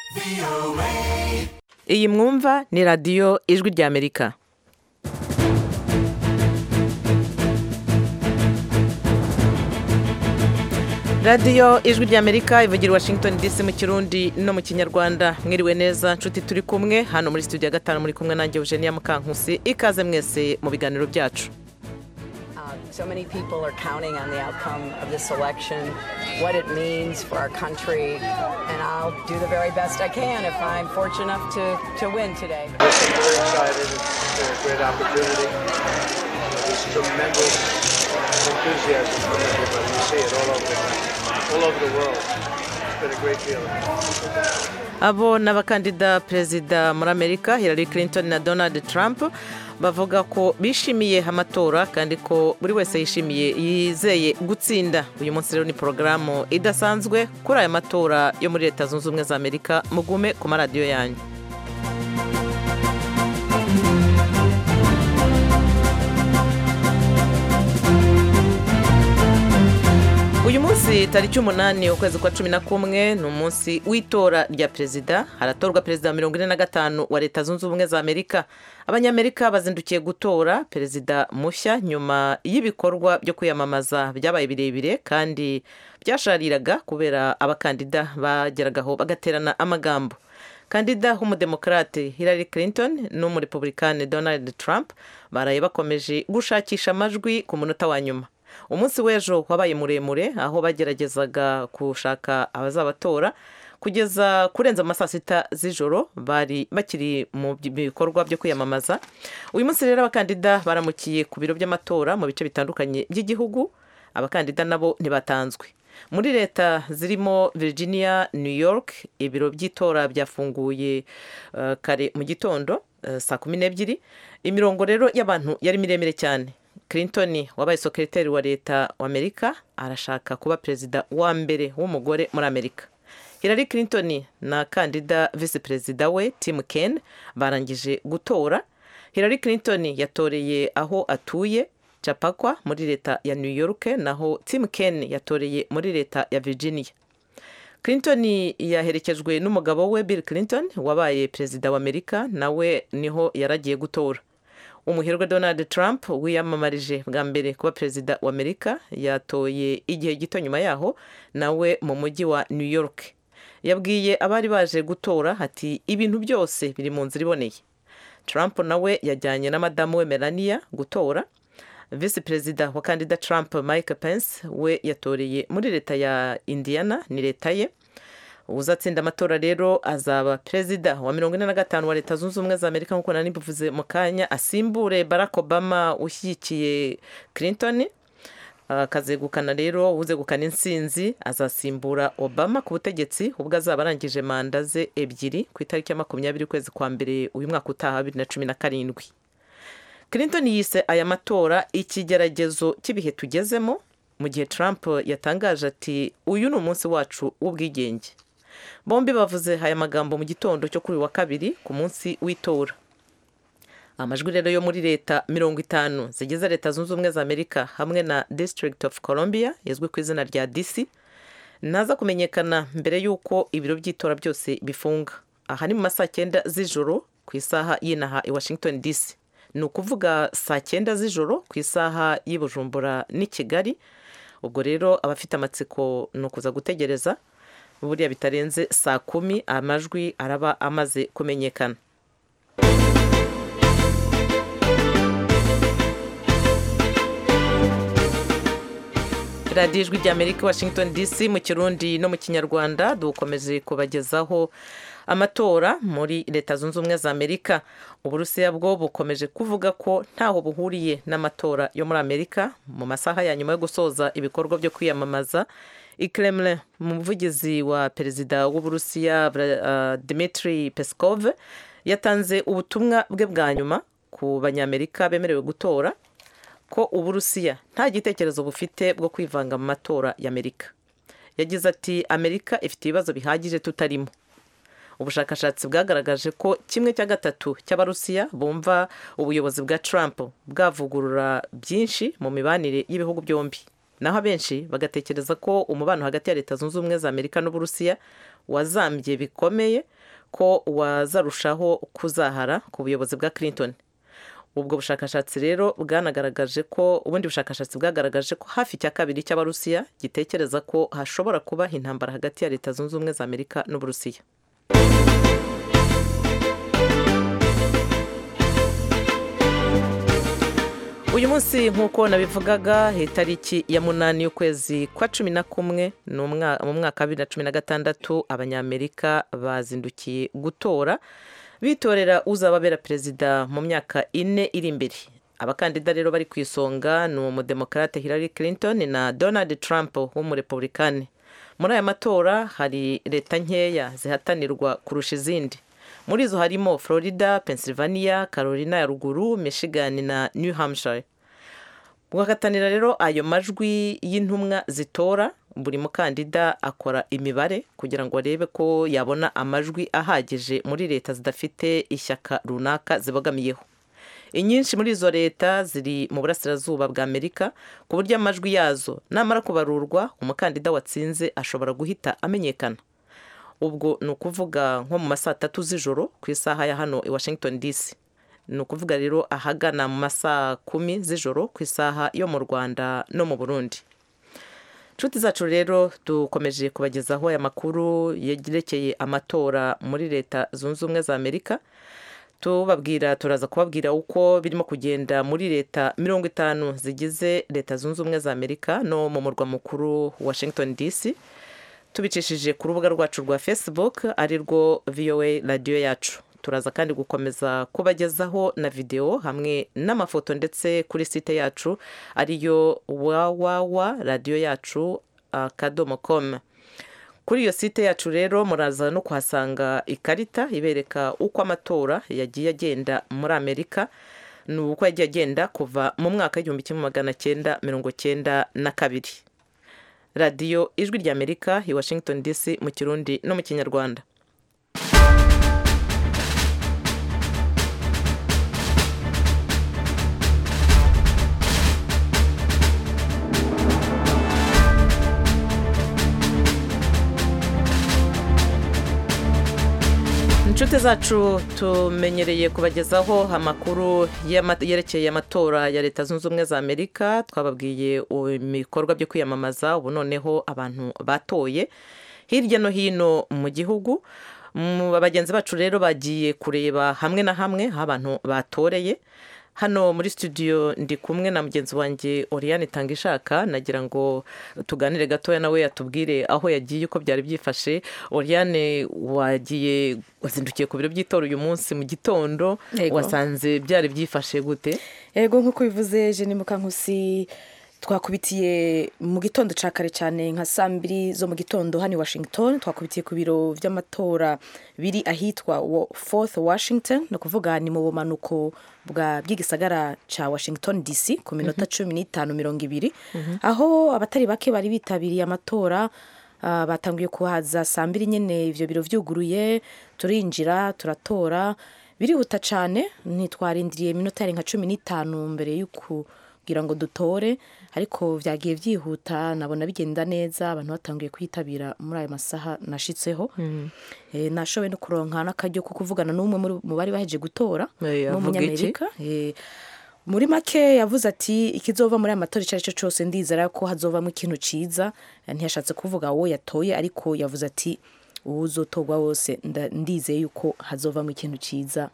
iyi mwumva ni radiyo ijwi ry'amerika radiyo ijwi ry'amerika ivugira i washington dc mu kirundi no mu kinyarwanda mwiriwe neza nshuti turi kumwe hano muri studio ya gatanu muri kumwe nanjye eugenia mukankusi ikaze mwese mu biganiro byacu So many people are counting on the outcome of this election, what it means for our country, and I'll do the very best I can if I'm fortunate enough to, to win today. I'm very excited. It's a great opportunity. There's tremendous enthusiasm from everybody. You see it all over the, all over the world. It's been a great feeling. abo ni abakandida perezida muri amerika hillary clinton na donald trump bavuga ko bishimiye amatora kandi ko buri wese yishimiye yizeye gutsinda uyu munsi rero ni porogaramu idasanzwe kuri aya matora yo muri leta zunze ubumwe za amerika mugume ku maradiyo yanyu uyu munsi tariki umunani ukwezi kwa cumi na kumwe ni umunsi w'itora rya perezida haratorwa perezida wa mirongo ine na gatanu wa leta zunze ubumwe za amerika abanyamerika bazindukiye gutora perezida mushya nyuma y'ibikorwa byo kwiyamamaza byabaye birebire kandi byashariraga kubera abakandida bageragaho bagaterana amagambo kandida w'umudemokarate hillary clinton n'umurepublikani donald trump baraye bakomeje gushakisha amajwi ku munota wa nyuma umunsi w'ejo wabaye muremure aho bageragezaga gushaka abazabatora kugeza kurenza ama saa sita z'ijoro bari bakiri mu bikorwa byo kwiyamamaza uyu munsi rero abakandida baramukiye ku biro by'amatora mu bice bitandukanye by'igihugu abakandida nabo ntibatanzwe muri leta zirimo virginia new york ibiro by'itora byafunguye uh, kare mu gitondo uh, saa kumi n'ebyiri imirongo rero y'abantu yari miremire cyane clinton wabaye sekereteri wa leta wa amerika arashaka kuba perezida wa mbere w'umugore muri amerika hillary clinton na kandida visi perezida we tim ken barangije gutora hillary clinton yatoreye aho atuye capakwa muri leta ya new york naho tim ken yatoreye muri leta ya virginia clinton yaherekejwe n'umugabo we bill clinton wabaye perezida wa amerika nawe niho yaragiye gutora umuherwe donald trump wiyamamarije bwa mbere kuba perezida wa amerika yatoye igihe gito nyuma yaho nawe mu mujyi wa new york yabwiye abari baje gutora ati ibintu byose biri mu nzira iboneye trump nawe yajyanye na madamu we melania gutora visi perezida wa kandida trump mike pence we yatoreye muri leta ya indiana ni leta ye uzatsinda amatora rero azaba perezida wa mirongo ine na gatanu wa leta zunze ubumwe za amerika nk'uko nari mbivuze mu kanya asimbure barack obama ushyigikiye clinton akazegukana rero uzegukana insinzi azasimbura obama ku butegetsi ubwo azaba arangije manda ze ebyiri ku itariki ya makumyabiri ukwezi kwa mbere uyu mwaka utaha bibiri na cumi na karindwi clinton yise aya matora ikigeragezo cy'ibihe tugezemo mu gihe trump yatangaje ati uyu ni umunsi wacu w'ubwigenge bombi bavuze aya magambo mu gitondo cyo kuri wa kabiri ku munsi w'itora amajwi rero yo muri leta mirongo itanu zigize leta zunze ubumwe za amerika hamwe na district of columbia izwi ku izina rya dc ntaza kumenyekana mbere y'uko ibiro by'itora byose bifunga aha ni mu ma saa cyenda z'ijoro ku isaha y'inaha i washington dc ni ukuvuga saa cyenda z'ijoro ku isaha y'i bujumbura n'i kigali ubwo rero abafite amatsiko ni ukuza gutegereza buriya bitarenze saa kumi amajwi araba amaze kumenyekana radiyo ijwi ry'amerika washington dc mu kirundi no mu kinyarwanda dukomeje kubagezaho amatora muri leta zunze ubumwe za amerika uburusiya bwo bukomeje kuvuga ko ntaho buhuriye n'amatora yo muri amerika mu masaha ya nyuma yo gusoza ibikorwa byo kwiyamamaza ikiremire umuvugizi wa perezida w'uburusiya dimitri peskov yatanze ubutumwa bwe bwa nyuma ku banyamerika bemerewe gutora ko uburusiya nta gitekerezo bufite bwo kwivanga mu matora y'amerika yagize ati amerika ifite ibibazo bihagije tutarimo ubushakashatsi bwagaragaje ko kimwe cya gatatu cy'abarusiya bumva ubuyobozi bwa Trump bwavugurura byinshi mu mibanire y'ibihugu byombi naho abenshi bagatekereza ko umubano hagati ya leta zunze ubumwe za amerika n'uburusiya wazambye bikomeye ko wazarushaho kuzahara ku buyobozi bwa clinton ubwo bushakashatsi rero bwanagaragaje ko ubundi bushakashatsi bwagaragaje ko hafi cya kabiri cy'abarusiya gitekereza ko hashobora kuba intambara hagati ya leta zunze ubumwe za amerika n'uburusiya uyu munsi nk'uko nabivugaga itariki ya munani y'ukwezi kwa cumi na kumwe mu mwaka wa bibiri na cumi na gatandatu abanyamerika bazindukiye gutora bitorera uzababera perezida mu myaka ine iri imbere abakandida rero bari ku isonga ni umudemokarate Hillary Clinton na Donald Trump w'umurepublikani muri aya matora hari leta nkeya zihatanirwa kurusha izindi muri izo harimo florida pennsylvania carolina ya ruguru michigan na new hampshire bwagatanira rero ayo majwi y'intumwa zitora buri mukandida akora imibare kugira ngo arebe ko yabona amajwi ahagije muri leta zidafite ishyaka runaka zibogamiyeho inyinshi muri izo leta ziri mu burasirazuba bwa amerika ku buryo amajwi yazo namara kubarurwa umukandida watsinze ashobora guhita amenyekana ubwo ni ukuvuga nko mu ma saa tatu z'ijoro ku isaha ya hano i washington dc ni ukuvuga rero ahagana mu ma saa kumi z'ijoro ku isaha yo mu rwanda no mu burundi inshuti zacu rero dukomeje kubagezaho aya makuru yerekeye amatora muri leta zunze ubumwe za amerika tubabwira turaza kubabwira uko birimo kugenda muri leta mirongo itanu zigize leta zunze ubumwe za amerika no mu murwa mukuru washington dc tubicishije ku rubuga rwacu rwa facebook ari rwo voa radiyo yacu turaza kandi gukomeza kubagezaho na videwo hamwe n'amafoto ndetse kuri site yacu ariyo wawawa radiyo yacu akadomo komu kuri iyo site yacu rero muraza no kuhasanga ikarita ibereka uko amatora yagiye agenda muri amerika ni uko yagiye agenda kuva mu mwaka w'igihumbi kimwe magana cyenda mirongo cyenda na kabiri radiyo ijwi ry'amerika i washington dc mu kirundi no mu kinyarwanda inshuti zacu tumenyereye kubagezaho amakuru yerekeye amatora ya leta zunze ubumwe za amerika twababwiye ibikorwa byo kwiyamamaza ubu noneho abantu batoye hirya no hino mu gihugu bagenzi bacu rero bagiye kureba hamwe na hamwe aho abantu batoreye hano muri studio ndi kumwe na mugenzi wanjye Oriane Tangishaka nagira ngo tuganire gatoya nawe yatubwire aho yagiye uko byari byifashe Oriane wagiye wazindukiye ku biro by'itora uyu munsi mu gitondo wasanze byari byifashe gute yego nk'uko bivuze jeni mukankusi twakubitiye mu gitondo cya kare cyane nka saa mbiri zo mu gitondo hano i washington twakubitiye ku biro by'amatora biri ahitwa fourth washington ni ukuvuga ni mu bumanuko bw'igisagara cya washington dc ku minota cumi n'itanu mirongo ibiri aho abatari bake bari bitabiriye amatora batangiye kuhaza saa mbiri nyine ibyo biro byuguruye turinjira turatora birihuta cyane ntitwarindiriye iminota yari nka cumi n'itanu mbere y'uku kugira ngo dutore ariko byagiye byihuta nabona bigenda neza abantu batangiye kwitabira muri ayo masaha nashitseho nashoboye no kuronka n'akaryo ko kuvugana n'umwe mu bari baheje gutora n'umunyamerika muri make yavuze ati ikizova muri aya matora icyo ari cyo cyose ndizera ko hazovamo ikintu cyiza ntiyashatse kuvuga uwo yatoye ariko yavuze ati uwuzotorwa wose ndizeye yuko hazovamo ikintu cyiza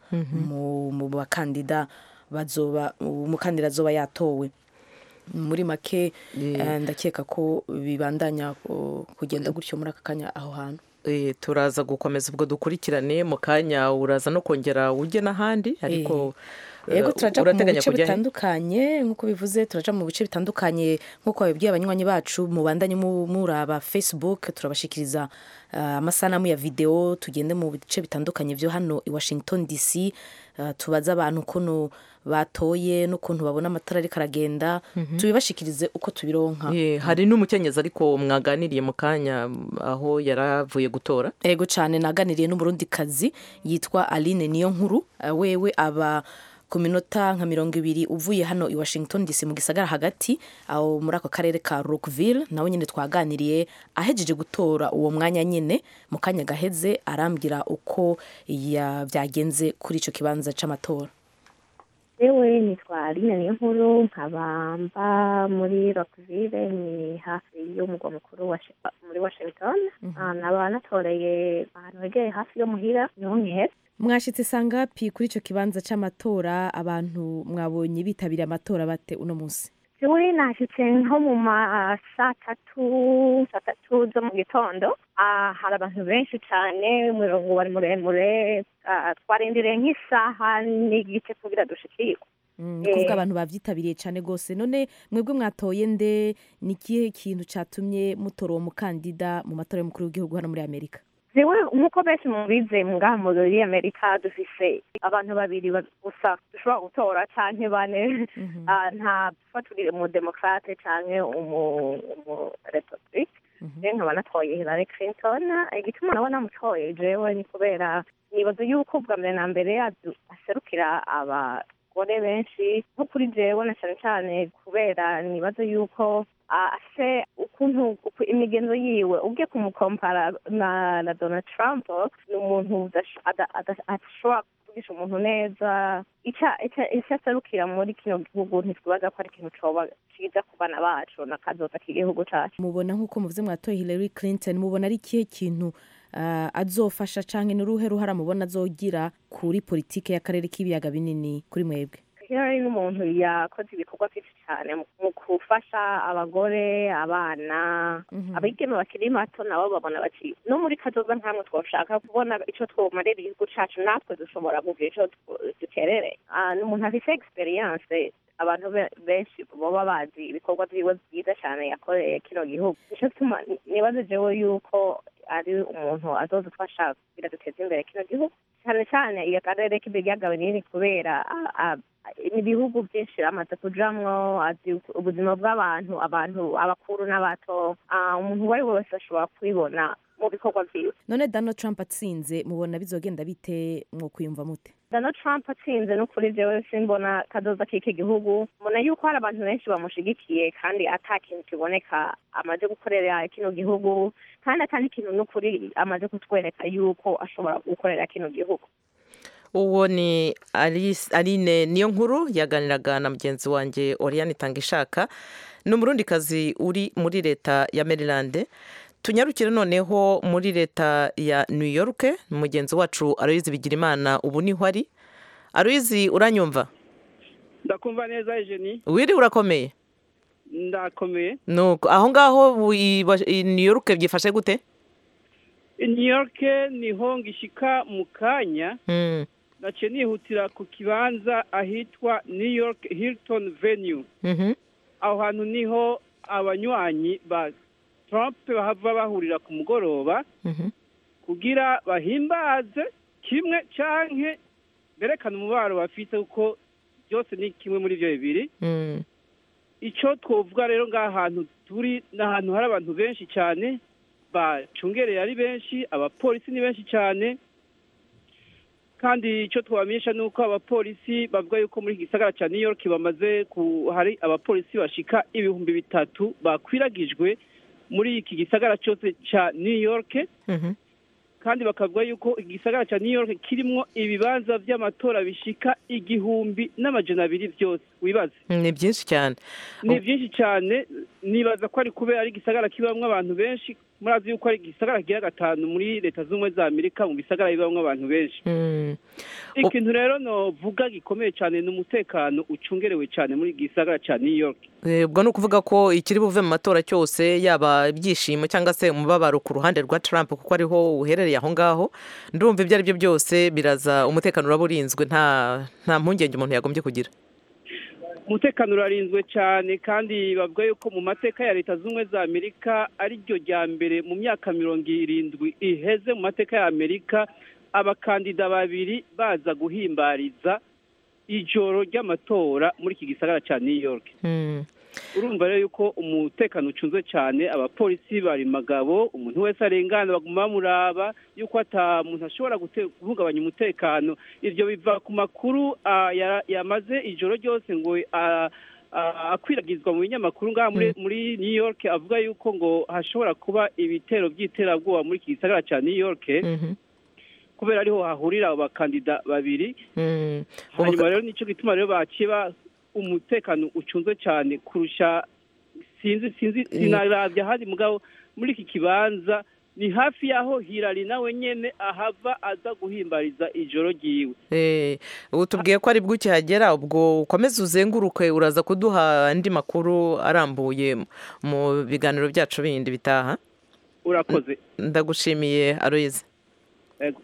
mu bakandida bazoba umukandida azoba yatowe muri make ndakeka ko bibandanya kugenda gutyo muri aka kanya aho hantu turaza gukomeza ubwo dukurikirane mu kanya uraza no kongera ujye n'ahandi ariko yego turaja mu bice bitandukanye nk'uko bivuze turaja mu bice bitandukanye nk'uko babibwiye abanywanyi bacu mubandanye muraba facebook turabashikiriza amasanamu ya videwo tugende mu bice bitandukanye byo hano i washington dc tubaze abantu ukuntu batoye n'ukuntu babona amatara ariko aragenda tubibashikirize uko tubironka hari n'umukenyezi ariko mwaganiriye mu kanya aho yari avuye gutora yego cyane naganiriye n'umurundikazi yitwa aline niyo nkuru wewe aba ku minota nka mirongo ibiri uvuye hano i washington dc mu gisagara hagati aho muri ako karere ka rockville nawe nyine twaganiriye ahejeje gutora uwo mwanya nyine mu kanya gaheze arambwira uko ya- byagenze kuri icyo kibanza cy'amatora yewe nitwa Aline Niyonkuru nkaba mba muri Rockville ni hafi y'umugwa mukuru wa Shi- muri Washington Ah, naba natoreye ahantu hegeye hafi yo muhira niho nkihera mwashitse sangapi kuri icyo kibanza cy'amatora abantu mwabonye bitabiriye amatora bate uno munsi jewe nashitse nko mu ma saa tatu saa tatu zo mu gitondo Ah, hari abantu benshi cyane umurongo wari muremure Ah, twarindiriye nk'isaha n'igice kugira dushikirwe Mm, ni kuvuga Eh. abantu bavyitabiriye cyane rwose none mwebwe mwatoye nde ni ikihe kintu cyatumye mutora uwo mukandida mu matora y'umukuru w'igihugu hano muri amerika jewe nk'uko benshi mubize ngaha muri amerika dufise abantu babiri ba- gusa dushobora gutora canke bane Ah, nta faturire mu demokrate canke umu umu republic je nkaba natoye hillary clinton igituma nabo namutoye jewe ni kubera nibaza yuko bwa mbere na mbere adu- aserukira abagore benshi nko kuri jewe na cane cane kubera nibaza yuko ah, afise ukuntu uku- imigenzo yiwe ugiye kumukompara na na donald trump ni umuntu udash- ada- ada- adashobora kuvugisha umuntu neza ica- ica- icyo aserukira muri kino gihugu ntitwibaza ko ari ikintu coba ciza ku bana bacu n'akazoza k'igihugu cacu mubona nk'uko muvuze mwatoye hillary clinton mubona ari ikihe kintu ah, azofasha canke ni uruhe ruhara mubona azogira kuri politike y'akarere k'ibiyaga binini kuri mwebwe Hillary ni umuntu yakoze ibikorwa byinshi cyane mu- mu gufasha abagore abana abigeme bakiri bato nabo babona bati no muri kazoza nkamwe twoshaka kubona ico twomarira igihugu cacu natwe dushobora kugira ico tw- duterere Ah, ni umuntu afise experience abantu be- benshi baba bazi ibikorwa vyiwe byiza cyane yakoreye kino gihugu nico gituma nibaze jewe yuko ari umuntu azodufasha kugira duteze imbere kino gihugu cyane cyane iyo karere k'ibiyaga binini kubera ah, ah, ibihugu byinshi amaze kujamwo azi ubuzima bw'abantu abantu abakuru n'abato Ah, umuntu uwo ari we wese ashobora kubibona mu bikorwa vyiwe none donald trump atsinze mubona bizogenda bite mwo kwiyumva mute donald trump atsinze no kuri jewe simbona kazoza k'iki gihugu mbona yuko hari abantu benshi bamushigikiye kandi ata kintu kiboneka amaze gukorera kino gihugu kandi ata n'ikintu n'ukuri amaze kutwereka yuko ashobora gukorera kino gihugu uwo ni Alice- aline niyo nkuru yaganiraga na mugenzi wanjye oriane itangishaka ni umurundikazi uri muri leta ya maryland tunyarukire noneho muri leta ya new york mugenzi wacu aloyizi bigirimana ubu niho ari aloyizi uranyumva ndakumva neza ejeni wiri urakomeye ndakomeye nuko aho ngaho i Wash- i new york byifashe gute i new york niho ngishika mu kanya Mm, naciye nihutira ku kibanza ahitwa new york hilton venue mhm, aho hantu niho abanywanyi ba trump bahava bahurira ku mugoroba mhm. kugira bahimbaze kimwe canke berekana umubaro bafite kuko byose ni kimwe muri ibyo bibiri Mm, icyo twovuga rero ngaha hantu turi ni ahantu hari abantu benshi cyane bacungereye ari benshi abapolisi ni benshi cyane kandi icyo twabamenyesha ni uko abapolisi bavuga yuko muri iki gisagara cya new york bamaze ku hari abapolisi bashika ibihumbi bitatu bakwiragijwe muri iki gisagara cyose cya new york mhm. kandi bakavuga yuko igisagara cya new york kirimo ibibanza by'amatora bishika igihumbi n'amajana abiri byose wibaze ni byinshi cyane ni byinshi cyane nibaza ko ari kubera ari igisagara kibamo abantu benshi murazi yuko ari igisagara kigira gatanu muri leta z'ubumwe za amerika mu bisagara bibamo abantu benshi Mm. ikintu rero novuga gikomeye cyane ni umutekano ucungerewe cyane muri iki gisagara cya new york Eh, ubwo ni ukuvuga ko ikiri buve mu matora cyose yaba ibyishimo cyangwa se umubabaro ku ruhande rwa Trump kuko ariho uherereye aho ngaho ndumva ibyo ari byo byose biraza umutekano uraba urinzwe nta nta mpungenge umuntu yagombye kugira umutekano urarinzwe cyane kandi bavuga yuko mu mateka ya leta z'ubumwe za amerika ari ryo rya mbere mu myaka mirongo irindwi iheze mu mateka ya amerika abakandida babiri baza guhimbariza ijoro ry'amatora muri iki gisagara cya new york Mm. urumva rero yuko umutekano ucunzwe cyane abapolisi bari magabo umuntu wese arengana baguma bamuraba yuko ata muntu ashobora gute- guhungabanya umutekano ivyo biva ku makuru ah, yara- yamaze ijoro ryose ngo ah, ah, akwiragizwa mu binyamakuru ngaha muri, muri new york avuga yuko ngo hashobora kuba ibitero by'iterabwoba muri iki gisagara cya new york kubera ariho hahurira abo bakandida babiri Mm. Ubu- hanyuma rero nicyo gituma rero bakiba umutekano ucunzwe cyane kurusha sinzi sinzi sinarabye ahandi mugabo muri iki kibanza ni hafi y'aho hirari nawe nyene ahava aza guhimbariza ijoro ryiwe Eh, ubu tubwiye ko ari bwo ukihagera ubwo ukomeze uzenguruke uraza kuduha andi makuru arambuye mu biganiro byacu bindi bitaha urakoze ndagushimiye aroyize Ego.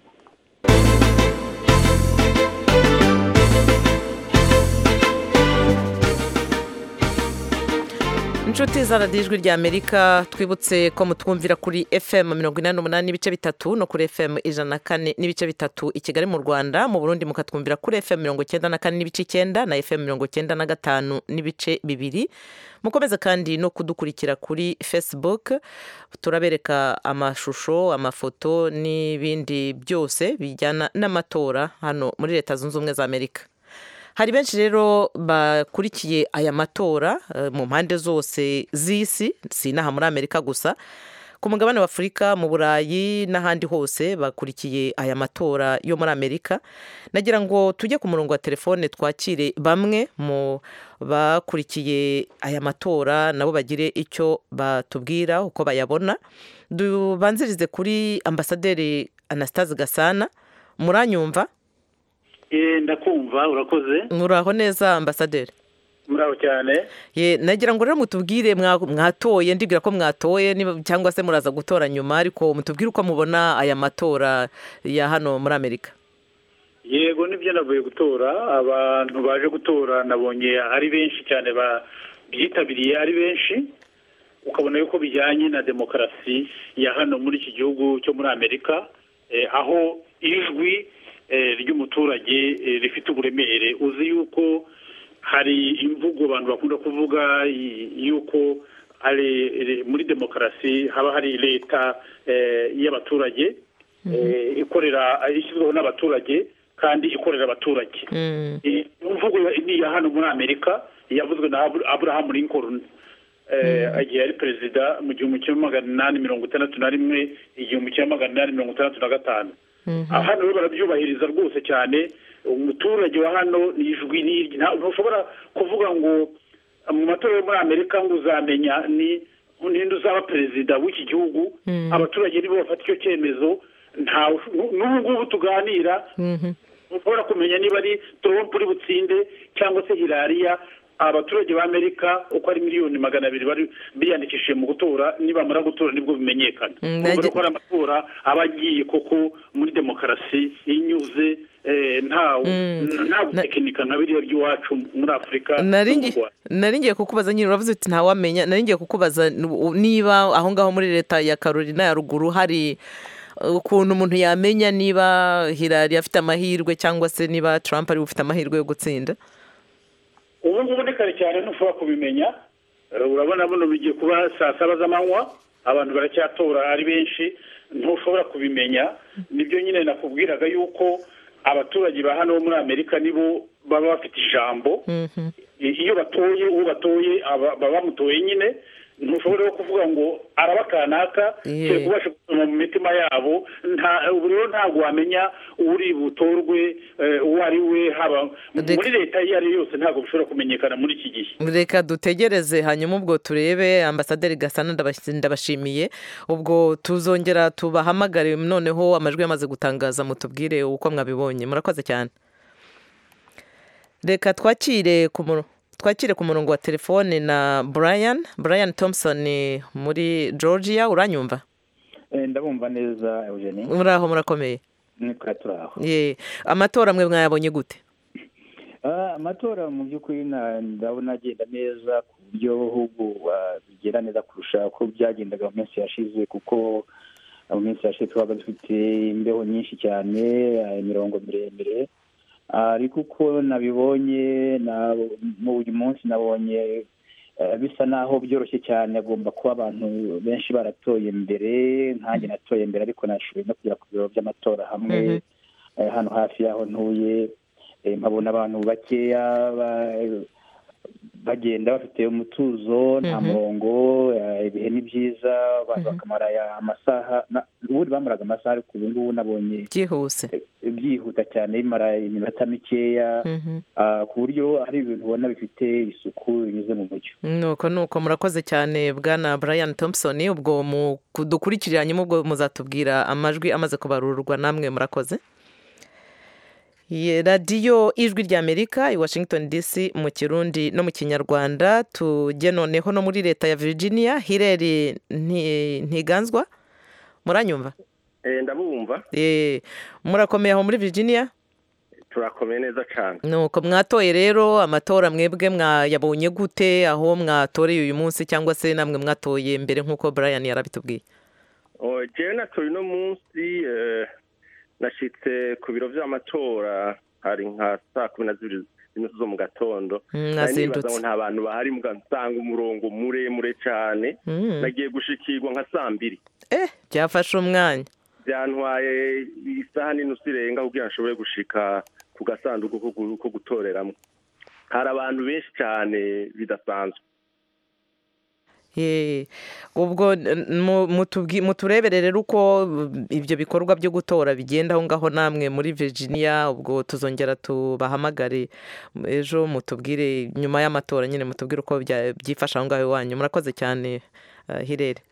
inshuti za radiyo ijwi rya amerika twibutse ko mutwumvira kuri fm mirongo inani n'umunani n'ibice bitatu no kuri fm ijana na kane n'ibice bitatu i kigali mu rwanda mu burundi mukatwumvira kuri fm mirongo icyenda na kane n'ibice icyenda na fm mirongo icyenda na gatanu n'ibice bibiri mukomeze kandi no kudukurikira kuri facebook turabereka amashusho amafoto n'ibindi byose bijyana n'amatora hano muri leta zunze ubumwe za amerika hari benshi rero bakurikiye aya matora eh, mu mpande zose z'isi si inaha muri amerika gusa ku mugabane wa afurika mu burayi n'ahandi hose bakurikiye aya matora yo muri amerika nagira ngo tujye ku murongo wa telefone twakire bamwe mu bakurikiye aya matora nabo bagire icyo batubwira uko bayabona dubanzirize kuri ambasaderi anastase gasana muranyumva Eh, ndakumva urakoze muraho neza ambasaderi muraho cyane Ye, nagira ngo rero mutubwire mwa- mwatoye ndibwira ko mwatoye niba- cyangwa se muraza gutora nyuma ariko mutubwire uko mubona aya matora ya hano muri amerika yego nibyo navuye gutora abantu baje gutora nabonye ari benshi cyane byitabiriye ari benshi ukabona yuko bijyanye na demokarasi ya hano muri iki gihugu cyo muri amerika eh, aho ijwi eh, ry'umuturage eh, rifite uburemere uzi yuko hari imvugo abantu bakunda kuvuga y- yuko ari muri demokarasi haba hari leta eh, y'abaturage eh, ikorera ishyizweho n'abaturage kandi ikorera abaturage iyi mvugo ni iya hano muri amerika yavuzwe na Abra- abraham lincoln eh, igihe yari perezida mu gihumbi kimwe magana inani mirongo itandatu na rimwe igihumbi kimwe magana inani mirongo itandatu na gatanu aha hano rero barabyubahiriza rwose cyane umuturage wa hano ni ijwi ni irye. Nta- ntushobora kuvuga ngo mu matora yo muri amerika ngo uzamenya ni ninde uzaba perezida w'iki gihugu abaturage nibo bafata icyo cyemezo nta n'ubu ngubu tuganira ushobora kumenya niba ari trump uri butsinde cyangwa se hilariya abaturage ba amerika uko ari miliyoni magana abiri bari biyandikishije mu gutora nibamara gutora nibwo bimenyekana Mm, urumva nage- ko ari amatora aba agiye koko muri demokarasi inyuze eh, nta nta gutekinika nka biriya by'iwacu muri afurika Nari no mu ngi- Rwanda. nari ngiye kukubaza nyine uravuze uti ntawamenya nari ngiye kukubaza nu- niba aho ngaho muri leta ya carolina ya ruguru hari uh, ukuntu umuntu yamenya niba hilari afite amahirwe cyangwa se niba trump ari ufite amahirwe yo gutsinda ubu ngubu ni kare cyane ntushobora kubimenya Eh, urabona buno bigiye kuba saa saba z'amanywa abantu baracyatora ari benshi ntushobora kubimenya nibyo nyine nakubwiraga yuko abaturage ba hano bo muri amerika nibo baba bafite ijambo I- iyo batoye uwo batoye aba- baba bamutoye nyine ntushobora rero kuvuga ngo araba kanaka Yeah. kereka ubasha gusoma mu mitima yabo nta ubu rero ntabwo wamenya uri butorwe eh, uwo ari we haba Reka- muri leta iyo ari yo yose ntabwo bishobora kumenyekana muri iki gihe reka dutegereze hanyuma ubwo turebe ambasaderi gasana ndabas- ndabashimiye ubwo tuzongera tubahamagare noneho amajwi yamaze gutangaza mutubwire uko mwabibonye murakoze cyane reka twakire ku muro- twakire ku murongo wa telefone na brian brian thompson muri georgia uranyumva Eh, ndabumva neza eugenie muraho murakomeye nitwa turaho ye amatora mwe mwayabonye gute Ah, amatora mu by'ukuri na- ndabona agenda neza ku buryo ahubwo ah, bigenda neza kurusha uko byagendaga mu minsi yashize kuko mu minsi yashize twabaga dufite imbeho nyinshi cyane ah, imirongo miremire Ah, ariko uko nabibonye na- mu uyu munsi nabonye eh, bisa naho byoroshye cyane agomba kuba abantu benshi baratoye mbere nkanjye natoye mbere ariko nashoboye no kugera ku biro by'amatora hamwe Mhm. eh, hano hafi y'aho ntuye eh, nkabona abantu bakeya ba- bagenda bafite umutuzo nta Mhm. murongo eh, ibihe ni byiza abantu bakamara aya amasaha na- ubundi bamaraga amasaha ariko ubu ngubu nabonye byihuse byihuta cyane bimara iminota mikeya Mhm. ah, ku buryo hari ibintu ubona bifite isuku binyuze mu mucyo nuko nuko murakoze cyane bwana brian thompson ubwo mu- dukurikiranyemo ubwo muzatubwira amajwi amaze kubarurwa namwe murakoze Ye, radiyo ijwi ry'amerika i washington dc mu kirundi no mu kinyarwanda tujye noneho no muri leta ya virginia hireri Nti- ntiganzwa muranyumva Eh, ndabumva Eh, murakomeye aho muri virginia turakomeye neza cyane nuko mwatoye rero amatora mwebwe mwayabonye gute aho mwatoreye uyu munsi cyangwa se namwe mwatoye mbere nk'uko brian yarabitubwiye Oh, jewe natoye uno munsi eh, nashitse ku biro vy'amatora hari nka saa kumi na zibiri z'inusu zo mu gatondo Mm, Nari mwazindutse. nibaza ngo nta bantu bahari mbwa nsanga umurongo muremure cane Mm. nagiye gushikirwa nka saa mbiri eh byafashe umwanya byantwaye isaha n'inusu irenga kugira ngo nshobore gushika ku gasanduku ko gu- ko gutoreramwo hari abantu benshi cane bidasanzwe Eh, ubwo n- mu- mutubwi- muturebere rero uko mm, ibyo bikorwa byo gutora bigenda aho ngaho namwe muri virginia ubwo tuzongera tubahamagare m- ejo mutubwire nyuma y'amatora nyine mutubwire uko bya- byifashe aho ngaho iwanyu murakoze cyane uh, hirere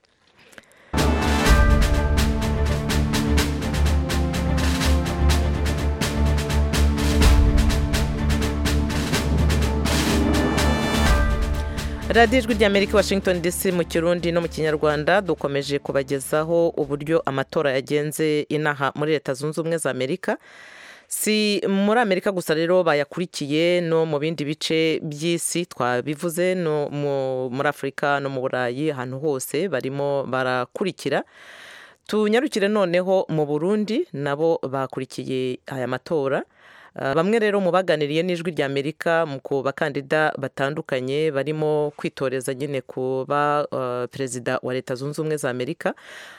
radiyo ijwi ry'amerika washington dc mu kirundi no mu kinyarwanda dukomeje kubagezaho uburyo amatora yagenze inaha muri leta zunze ubumwe za amerika si muri amerika gusa rero bayakurikiye no mu bindi bice by'isi twabivuze no mu- muri afurika no mu burayi ahantu hose barimo barakurikira tunyarukire noneho mu burundi nabo bakurikiye aya matora Uh, bamwe rero mu baganiriye n'ijwi ry'amerika mu ku bakandida batandukanye barimo kwitoreza nyine kuba uh, perezida wa leta zunze ubumwe za amerika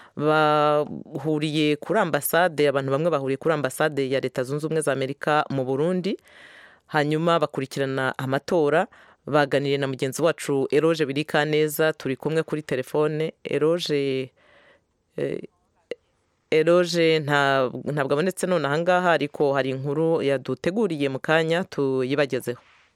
bahuriye kuri ambasade abantu bamwe bahuriye kuri ambasade ya leta zunze ubumwe za amerika mu burundi hanyuma bakurikirana amatora baganiriye na mugenzi wacu eroge birikaneza turi kumwe kuri telefone eroge eh, eroge nta- ntabwo abonetse none ahangaha ariko hari inkuru yaduteguriye mu kanya tuyibagezeho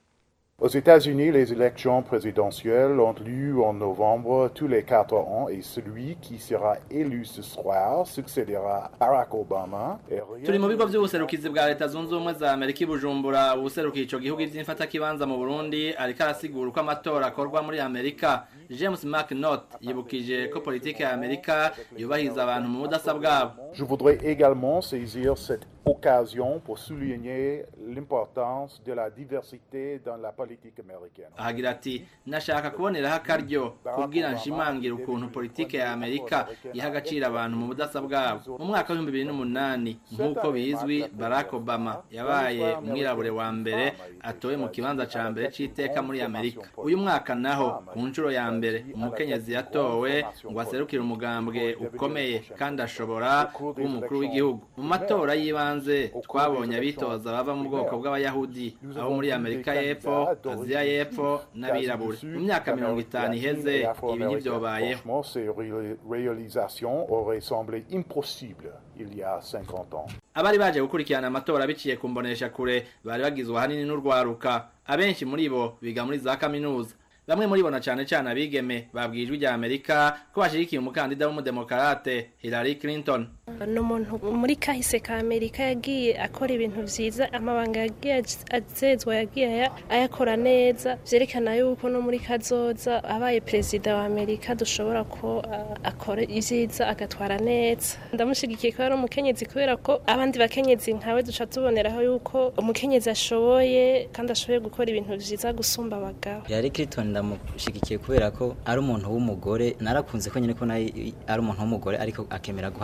Aux États-Unis, les élections présidentielles ont lieu en novembre tous les quatre ans et celui qui sera élu ce soir succédera à Barack Obama. Et rien turi mu bigo ne- by'ubuserukizi bwa leta zunze ubumwe za amerika i bujumbura ubuserukiye ico gihugu ivy'imfatakibanza mu burundi ariko arasigura uko amatora akorwa muri amerika james mcnot yibukije ko politike ya amerika yubahiriza abantu mu budasa bwabo Je voudrais également saisir cette occasion pour souligner l'importance de la diversité dans la politique américaine. ahagira ati nashaka kuboneraho akaryo kubwira nshimangire ukuntu politike ya amerika iha agaciro abantu mu budasa bwabo mu mwaka w'ibihumbi bibiri n'umunani nk'uko bizwi barack obama yabaye umwirabure wa mbere atowe mu kibanza ca mbere c'iteka muri amerika uyu mwaka naho ku nshuro ya mbere umukenyezi yatowe ngo aserukire umugambwe ukomeye kandi ashobora kuba umukuru w'igihugu mu matora y'ibanze twabonye abitoza bava mu bwoko bw'abayahudi abo muri amerika y'epfo aziya y'epfo n'abirabure mu myaka mirongo itanu iheze ibi ntibyobayeho Franchement, ces ré- réalisations auraient semblé impossibles il y a 50 ans. abari baje gukurikirana amatora biciye ku mbonesha kure bari bagizwe ahanini n'urwaruka abenshi muri bo biga muri za kaminuza bamwe muri bo na cane cane abigeme babwiye ijwi rya amerika ko bashigikiye umukandida w'umudemokarate hillary clinton ni umuntu muri kahise ka amerika yagiye akora ibintu byiza amabanga yagiye az- azezwa yagiye aya- ayakora neza byerekana yuko no muri kazoza abaye perezida wa amerika dushobora ko ah, akora ibyiza agatwara neza ndamushigikiye ko ari umukenyezi kubera ko abandi bakenyezi nkawe duca tuboneraho yuko umukenyezi ashoboye kandi ashoboye gukora ibintu byiza gusumba abagabo Hillary Clinton ndamushigikiye kubera ko ari umuntu w'umugore narakunze ko nyine ko nayo ari umuntu w'umugore ariko akemera guhangana n'ibiha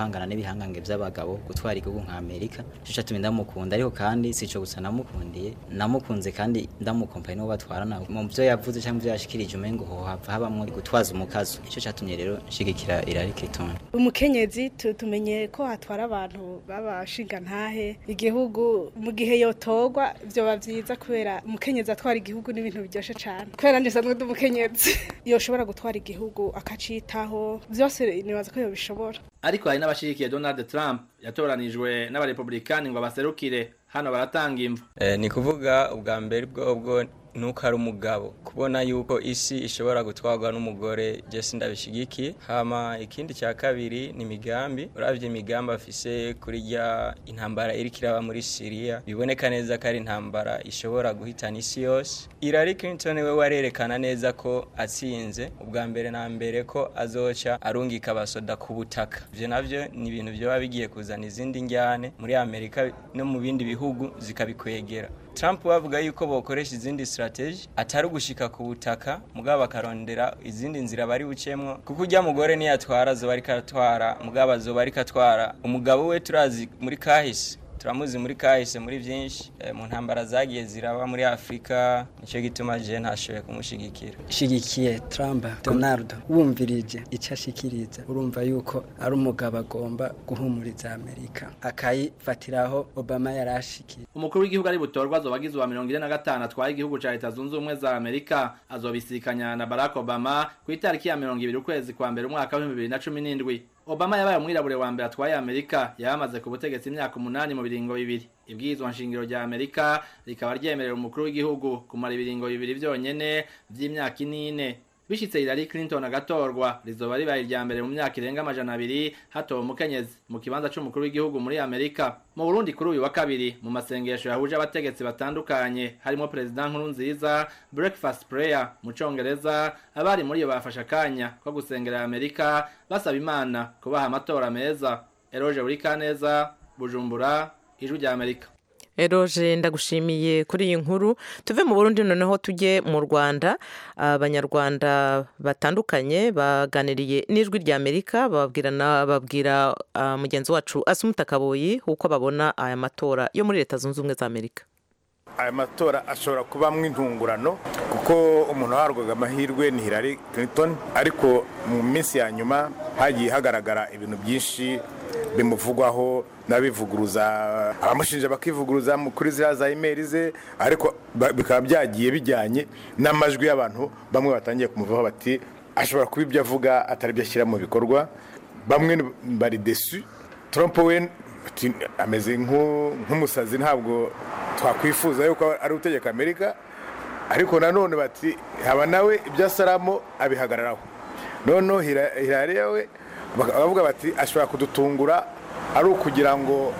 bihangange by'abagabo gutwara igihugu nka Amerika cyo cyatumye ndamukunda ariko kandi sico gusa namukundiye namukunze kandi ndamukompaye n'uwo batwarana mu byo yavuze cyangwa ibyo yashikirije umengo ho hava habamwo gutwaza umukazo icyo cyatumye rero nshigikira Hillary Clinton umukenyezi tu- tumenye ko hatwara abantu babashinga ntahe igihugu mu gihe yotorwa byoba byiza kubera umukenyezi atwara igihugu n'ibintu biryoshe cyane kubera nanjye sanzwe ndi umukenyezi yoshobora gutwara igihugu akacitaho byose nibaza ko yobishobora ariko hari n'abashigikiye Donald Trump yatoranijwe n'abarepublikani ngo abaserukire hano baratanga imvu Eh, ni kuvuga ubwa mbere bwobwo nuko ari umugabo kubona yuko isi ishobora gutwarwa n'umugore Jesse ndabishigikiye hama ikindi cya kabiri ni imigambi uravye imigambi afise kuri rya intambara iri kiraba muri Syria biboneka neza ko ari intambara ishobora guhitana isi yose Hillary Clinton we warerekana neza ko atsinze ubwa mbere na mbere ko azoca arungika abasoda ku butaka ivyo navyo ni ibintu vyoba bigiye kuzana izindi njyane muri Amerika no mu bindi bihugu zikabikwegera Trump bavuga yuko bokoresha izindi strategy atari ugushika ku butaka mugabo bakarondera izindi nzira bari bucemwo kuko ujya mugore niyatwara zoba ariko aratwara mugabo azoba ariko atwara umugabo we turazi muri kahise turamuzi muri kahise muri byinshi eh, mu ntambara zagiye ziraba muri Afrika nicyo gituma je ntashoboye kumushigikira shigikiye Trump Donald wumvirije icyo ashikiriza urumva yuko ari umugabo agomba guhumuriza Amerika akayifatiraho Obama yarashikiye umukuru w'igihugu ari butorwa azoba agize uwa mirongo ine na gatanu atwaye igihugu ca leta zunze ubumwe za amerika azobisikanya na barack obama ku itariki ya mirongo ibiri ukwezi kwa mbere umwaka w'ibihumbi bibiri na cumi n'indwi obama yabaye umwirabure wa mbere atwaye amerika yamaze ku butegetsi imyaka umunani mu biringo bibiri ibwirizwa nshingiro rya amerika rikaba ryemerera umukuru w'igihugu kumara ibiringo bibiri vyonyene vy'imyaka inine bishitse Hillary Clinton agatorwa rizoba ribaye irya mbere mu myaka irenga amajana abiri hatowe umukenyezi mu kibanza c'umukuru w'igihugu muri Amerika mu Burundi kuri uyu wa kabiri mu masengesho yahuje abategetsi batandukanye harimo perezida nkuru nziza breakfast prayer mu congereza abari muri iyo bafashe akanya ko gusengera Amerika basaba Imana kubaha amatora meza Eroge Burikaneza Bujumbura ijwi rya Amerika eroje ndagushimiye kuri iyi nkuru tuve mu burundi noneho tujye mu rwanda abanyarwanda batandukanye baganiriye n'ijwi rya amerika bababwirana babwira ah, mugenzi wacu asumuta kaboyi uko babona aya matora yo muri leta zunze ubumwe za amerika aya matora ashobora kubamo intungurano kuko umuntu waharwaga amahirwe ni Hillary Clinton ariko mu minsi ya nyuma hagiye hagaragara ibintu byinshi bimuvugwaho n'abivuguruza abamushinja bakivuguruza mu- kuri ziriya za imeri ze ariko ba- bikaba byagiye bijyanye n'amajwi y'abantu bamwe batangiye kumuvaho bati ashobora kuba ibyo avuga atari byo ashyira mu bikorwa bamwe ni- bari desu Trump we ati, ameze nk'u- nk'umusazi ntabwo twakwifuza yuko ari utegeka amerika ariko nanone bati haba nawe ibyo asaramo abihagararaho noneho Hila- Hillary we baka- baravuga bati ashobora kudutungura ari ukugira ngo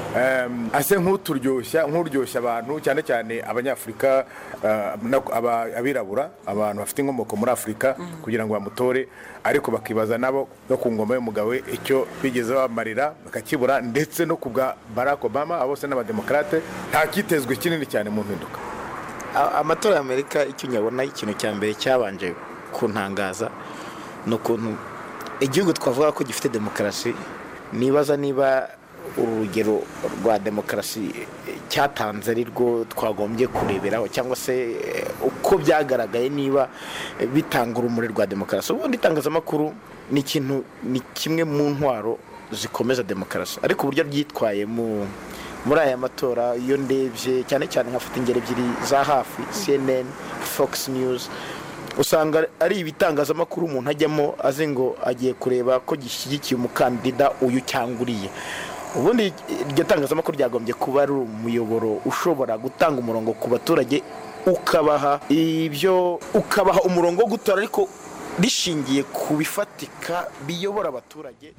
em, ase nk'uturyoshya nk'uryoshya abantu cyane cyane abanyafurika eh, na- aba- abirabura abantu bafite inkomoko muri afurika kugira ngo bamutore ariko bakibaza nabo no ku ngoma y'umugabo we icyo bigeze bamarira bakakibura ndetse no ku bwa barack obama abo bose n'abademokarate nta kitezwe kinini cyane mu mpinduka A- amatora y'amerika icyo nyabona ikintu cya mbere cyabanje kuntangaza ni ukuntu igihugu twavuga ko gifite demokarasi nibaza niba urugero rwa demokarasi eh, cyatanze ari rwo twagombye kureberaho cyangwa se eh, uko byagaragaye niba eh, bitanga urumuri rwa demokarasi ubundi itangazamakuru ni ikintu ni kimwe mu ntwaro zikomeza demokarasi ariko uburyo ryitwaye mu muri aya matora iyo ndebye cyane cyane nkafata ingero ebyiri za hafi cnn fox news usanga ari ibitangazamakuru umuntu ajyamo azi ngo agiye kureba ko gishyigikiye umukandida uyu cyangwa uriye ubundi iryo tangazamakuru ryagombye kuba ari umuyoboro ushobora gutanga umurongo ku baturage ukabaha ibyo ukabaha umurongo wo gutora ariko rishingiye ku bifatika biyobora abaturage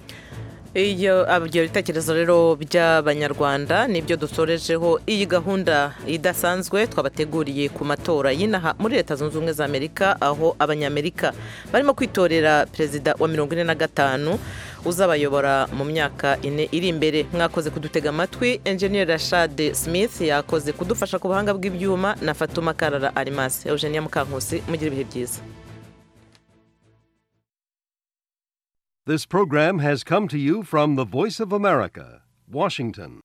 iyo ibyo bitekerezo rero by'abanyarwanda nibyo dusorejeho iyi gahunda idasanzwe twabateguriye ku matora y'inaha muri leta zunze ubumwe za amerika aho abanyamerika barimo kwitorera perezida wa mirongo ine na gatanu uzabayobora mu myaka ine iri imbere mwakoze kudutega amatwi enjeniyeri rashade smith yakoze kudufasha ku buhanga bw'ibyuma na fatuma karara arimasi eugenia mukankusi mugire ibihe byiza This program has come to you from the Voice of America, Washington.